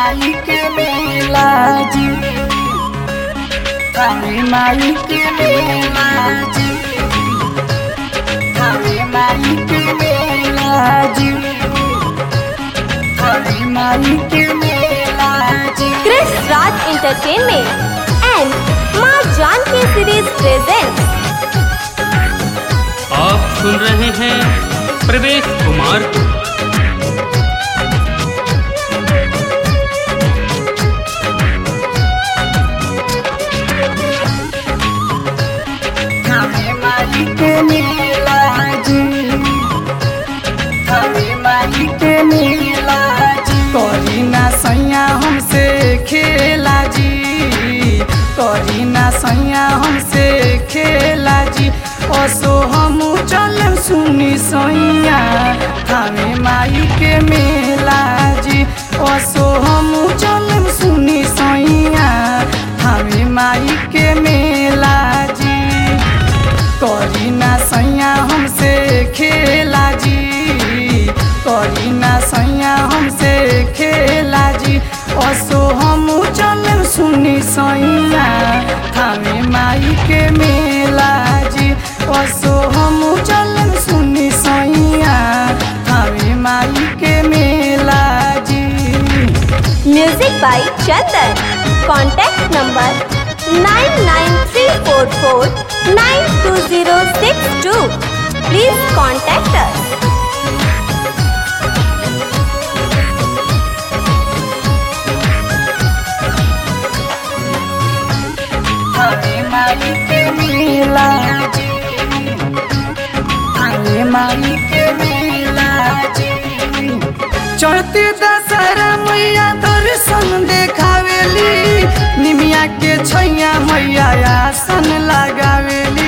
माई के मेला जी थावे माई के मेला जी थावे माई के मेला जी थावे माई के मेला जी Chris Raj Entertainment and Ma Janki Series presents आप सुन रहे हैं प्रवेश कुमार को थावे माई के मेला जी थावे माई के मेला जी करी ना सैया हमसे खेला जी करी ना सैया हमसे खेला जी असो हम चल सुनी सैया थावे माई के मेला जी असो हम चल सुनी सैया थावे माई के मेला जी करी ना सैया हमसे खेला जी करी ना सैया हमसे खेला जी असो हम चल सुनी सैया थामे माई के मेला जी असो हम चल सुनी सैया थामे माई के मेला जी Music by Chandan. Contact number 99344920062. Please contact us. Thawe माई के मेला जी थावे माई के मेला जी चढ़ते दशहरा मैया दर्शन देखावेली निमिया के छैया मैया आसन लगावेली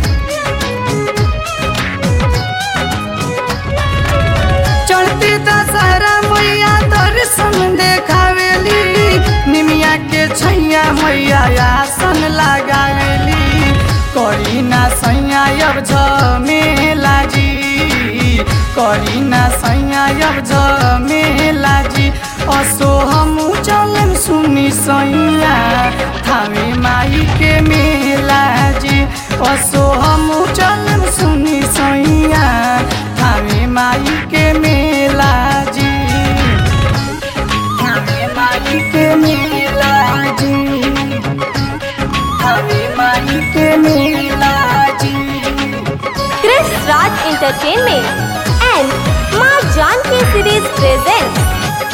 चढ़ते दशहरा मैया दर्शन देखावेली निमिया के छैया मैया आसन लगावेली करी ना सैया अब झमेला जी करी ना सैया अब झमेला जी असो हम चलन सुनी सैया थावे माई के मेला जी असो हम चलन सुनी सैया थावे माई के मेला जी थावे माई के मेला जी थावे माई के मेला जी Chris Raj Entertainment and Ma Janki Series presents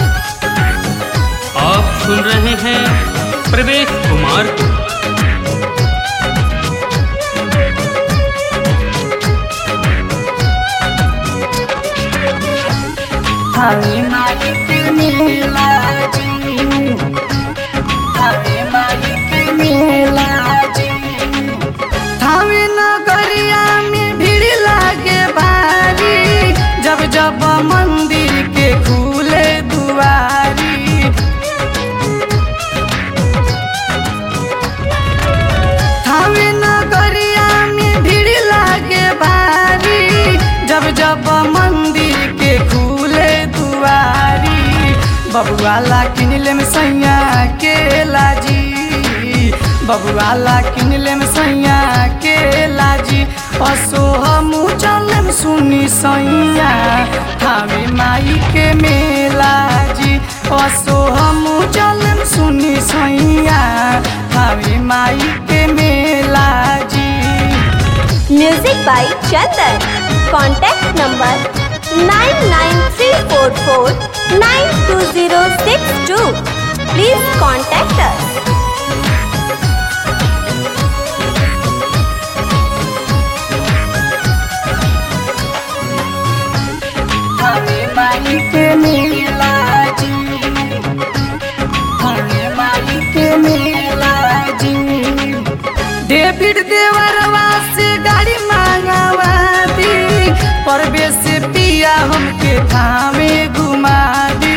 आप सुन रहे हैं प्रवेश कुमार को थावे माई के मेला जी थावे माई के मेला जी थावे नगरिया में भीड़ लागे भारी जब जब मंदिर के खुले दुआरी थावे नगरिया में भीड़ लागे भारी जब जब मंदिर के खुले दुआरी बबुआला किनले में सैया के लाजी बबुआला किनले में सैया के लाजी असो हम चलम सुनी सैया थावे माई के मेला जी असो हम चलम सुनी सैया थावे माई के मेला जी Music by Chandan. Contact number 99344920062. Please contact us. Thawe माई के मेला जी थावे माई के मेला जी डेविड देवरवा से गाड़ी मांगावा दी परवेश पिया हमके थावे घुमा दी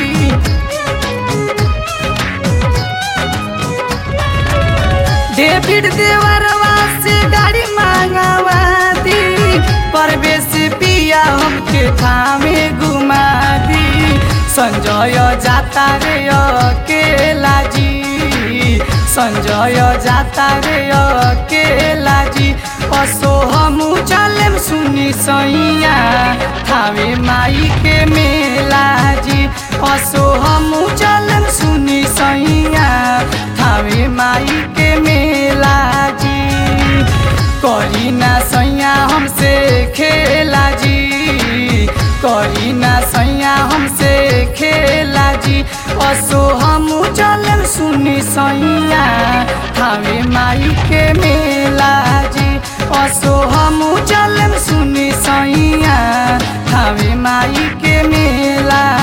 डेविड देवरवा से गाड़ी मांगावा दी परवेश पिया हमके थामे घुमा दी संजय जाता रे अकेला जी संजय जाता रे अकेला जी असो हमू चलेम सुनी सैया थावे माई के मेला जी असो हमू चलेम सुनी सैया थावे माई के मेला जी करी ना सैया हमसे खेला जी करी ना सैया हमसे खेला जी असो हमू चलम सुनी सैया थावे माई के मेला जी असो हमू चलम सुनी सैया थावे माई के मेला